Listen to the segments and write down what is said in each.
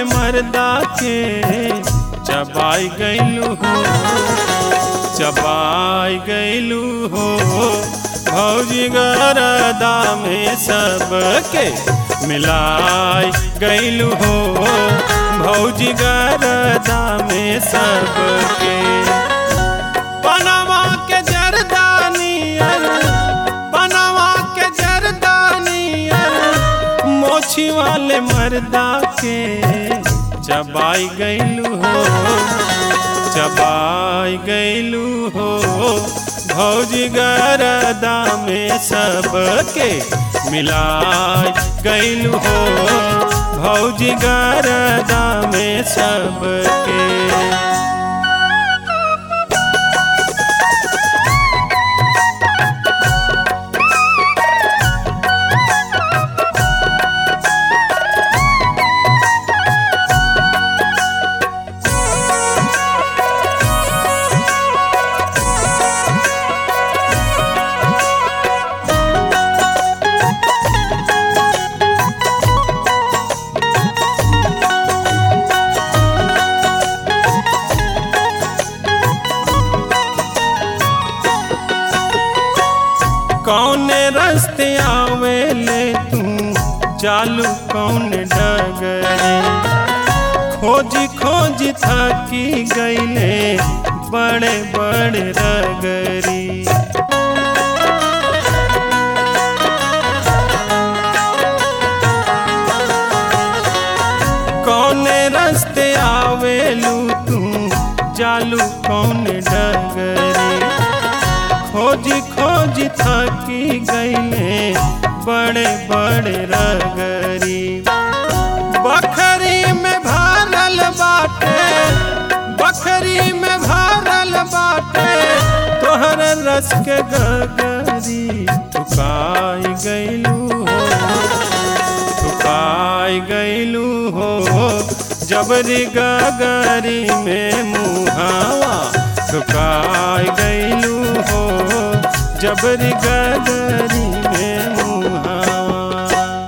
वाले मर्दा के चबाई गैलू हो चबाई गैलू हो भौजी गरदा में सबके मिलाई गैलू हो भौजी गरदा में सबके पनामा के जरदानियर पनामा के जरदानियर मोछी वाले मर्दा के चबाई गैलू हो चबाई गैलू हो भौजी गरदा में सबके मिलाई गैलू हो भौजी गरदा में सबके कौने रस्ते आवेले तू चालू कौन डगरे खोजी खोजी थकी गईले बड़े बड़े रगरी कौने रस्ते आवेलू तू चालू कौन डगरी खोजी खोजी थकी गईले बड़े बड़े रगरी बखरी में भरल बाटे बखरी में भरल बाटे तोहर रस के गगरी ठुकाई गईलू हो ठुकाई गईलू हो जबरी गगरी में मुहावा ठुकाई गईलू हो जबरी गगरी में मुहावा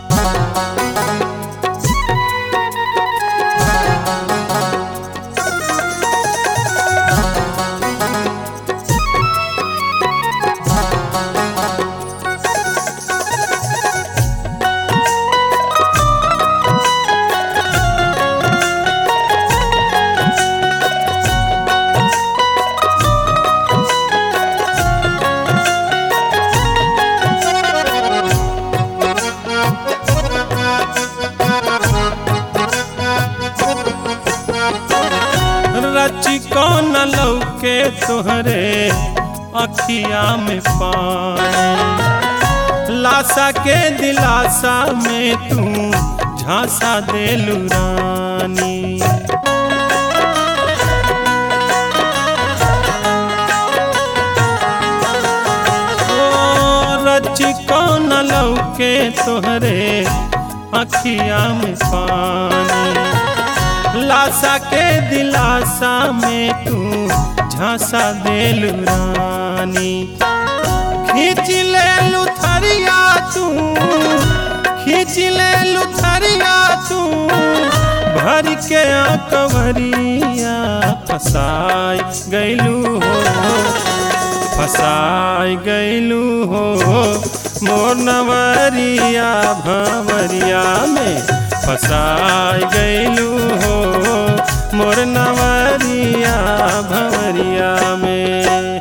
रची कौन लौके तोहरे अखिया में पानी लाशा के दिलासा में तू झांसा देलू रानी ओ रची कौन लौके तोहरे अखिया में पानी लाशा के दिलासा में तू झांसा देलू रानी खींच ले लुथरिया तू खींच ले लुथरिया तू भर के कवरिया फसाई गैलू हो फसाई गैलू हो मोर नवरिया भंवरिया में फसाई गैलू हो मोर नवरिया भंवरिया में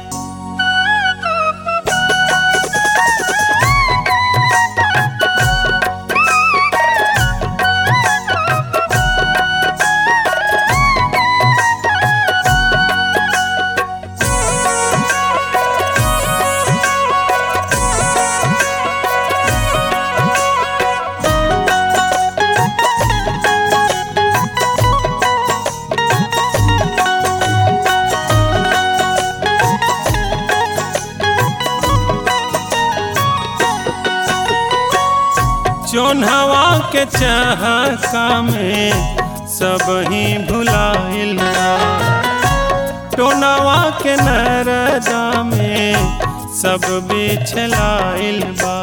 जोन्हवा के चहका में सब ही भुलाइल टोनवा के नरदा में सब बिछलाइल बा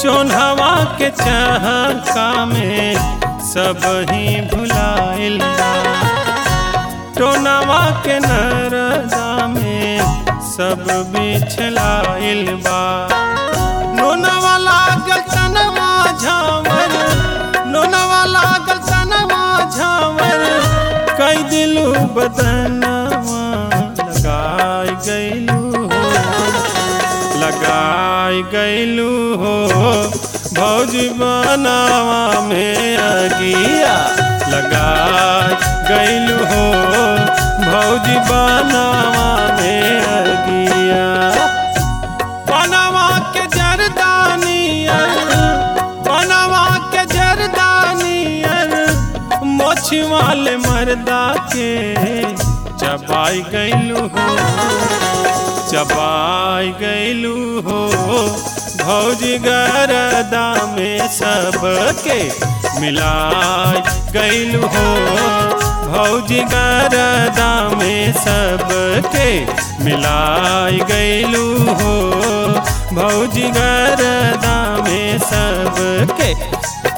चोन्हवा के चहका में सब ही भुलाइल बा टोनवा के नरदा में सब बिछलाइल बा नोनवा लागल तनवा झावर नोनवा लागल तनवा झावर कई दिलू बदनवा लगाई गईलू हो लगाई गईलू हो भौजी बनावा में अगिया लगाई गईलू हो भौजी बनावा में अगिया बनवा के जरदानियर बनवा के जरदानियर मोछ वाले मर्दा के चबाई गईलू हो चबाई गईलू हो भौजी गरदा में सबके मिलाई गईलू हो भौजी गरदा में सबके मिलाई गईलू हो भौजी गरदा में सबके